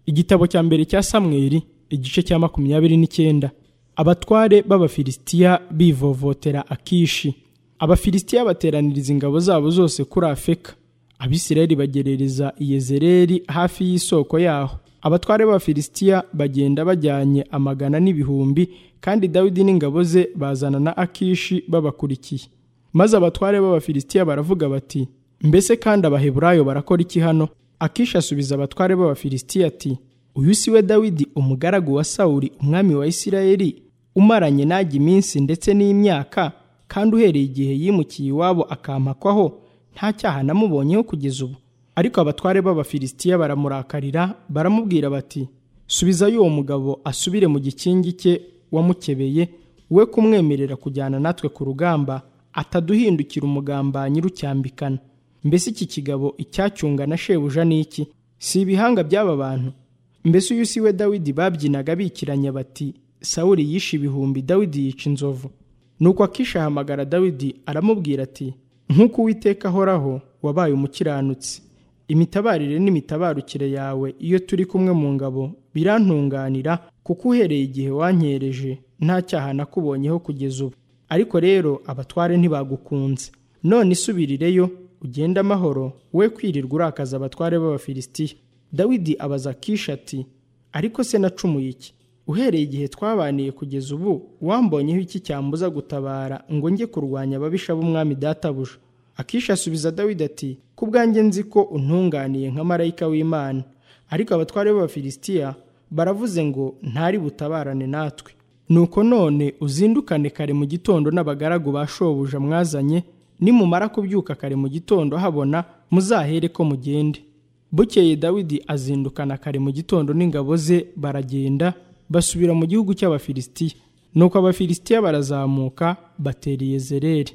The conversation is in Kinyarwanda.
igitabo cya mbere cya samweri igice cya makumyabiri n'icyenda abatware b'abafilisitiya bivovotera akishi abafilisitiya bateraniriza ingabo zabo zose kuri afeka abisirayeli bagerereza iyezereri hafi y'isoko yaho abatware b'abafilisitiya bagenda bajyanye amagana n'ibihumbi kandi dawidi n'ingabo ze bazana na akishi babakurikiye maze abatware b'abafilisitiya baravuga bati mbese kandi abaheburayo barakora iki hano akishi asubiza abatware b'abafilisitiya ati uyu si we dawidi umugaragu wa sawuli umwami wa isirayeli umaranye najya iminsi ndetse n'imyaka kandi uhereye igihe yimukiye iwabo akampakwaho nta cyaha namubonyeho kugeza ubu ariko abatware b'abafilisitiya baramurakarira baramubwira bati subizayo uwo mugabo asubire mu gikingi cye wamukebeye we kumwemerera kujyana natwe ku rugamba ataduhindukira umugambanyi rucyambikana mbese iki kigabo icyacyungana shebuja ni iki si ibihanga by'aba bantu mbese uyu si we dawidi babyinaga bikiranya bati sawuri yishe ibihumbi dawidi yica inzovu nuko akisha ahamagara dawidi aramubwira ati nk'uko uwiteka ahoraho wabaye umukiranutsi imitabarire n'imitabarukire yawe iyo turi kumwe mu ngabo birantunganira kuko uhereye igihe wanyereje nta cyaha nakubonyeho kugeza ubu ariko rero abatware ntibagukunze none isubirireyo ugende amahoro we kwirirwa urakaza abatware b'abafilisitiya dawidi abaza kisha ati ariko se nacumuye iki uhereye igihe twabaniye kugeza ubu wambonyeho iki cyambuza gutabara ngo njye kurwanya ababisha b'umwami databuja akisha asubiza dawidi ati ku bwanjye nzi ko untunganiye nka marayika w'imana ariko abatware b'abafilisitiya baravuze ngo ntari butabarane natwe nuko none uzindukane kare mu gitondo n'abagaragu ba shobuja mwazanye nimumara kubyuka kare mu gitondo habona muzahere ko mugende bukeye dawidi azindukana kare mu gitondo n'ingabo ze baragenda basubira mu gihugu cy'abafilisitiya nuko abafilisitiya barazamuka bateriye zereri